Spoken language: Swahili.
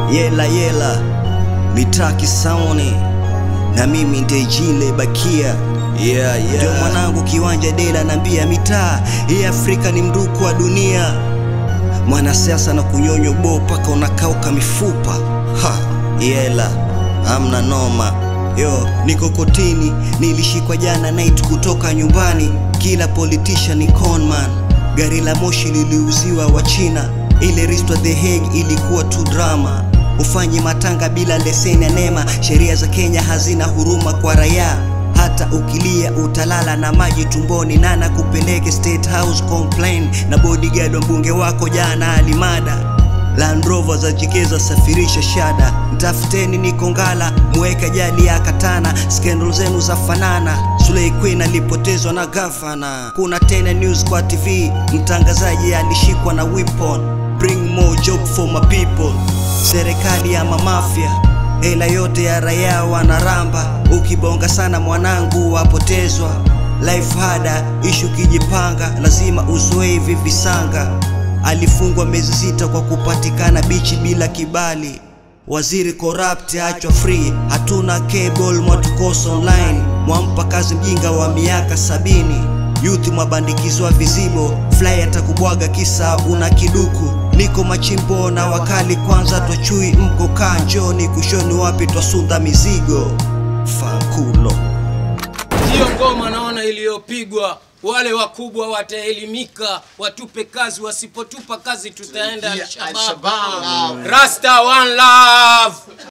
yela yela mitaa kisaoni na mimi ndejile bakia yeah, yeah. Ndio mwanangu kiwanja dela nambia mitaa hii Afrika ni mduku wa dunia mwanasiasa na kunyonywa bo paka unakauka mifupa ha yela amna noma yo niko kotini nilishikwa jana night kutoka nyumbani kila politician ni conman gari la moshi liliuziwa wa china ile ristwa the Hague ilikuwa tu drama ufanye matanga bila leseni ya nema sheria za kenya hazina huruma kwa raia hata ukilia utalala na maji tumboni nana kupeleke state house complain na bodyguard wa mbunge wako jana alimada Land Rover za jikeza safirisha shada mtafuteni niko ngala muweke jadi ya katana skendal zenu za fanana Slay Queen alipotezwa na gavana kuna tena news kwa TV mtangazaji alishikwa na weapon bring more job for my people serikali ya mamafia hela yote ya raia wanaramba ukibonga sana mwanangu wapotezwa life hada ishu kijipanga lazima uzoe hivi visanga alifungwa miezi sita kwa kupatikana bichi bila kibali waziri corrupt achwa free hatuna cable mwatukosa online mwampa kazi mjinga wa miaka sabini youth mwabandikizwa vizibo fly atakubwaga kisa una kiduku niko machimbo na wakali kwanza twachui mko kaa njoni kushoni wapi twasunda mizigo fankulo Hiyo ngoma naona iliyopigwa, wale wakubwa wataelimika, watupe kazi, wasipotupa kazi tutaenda Yeah, Al-Shabaab. Al-Shabaab. Rasta one love.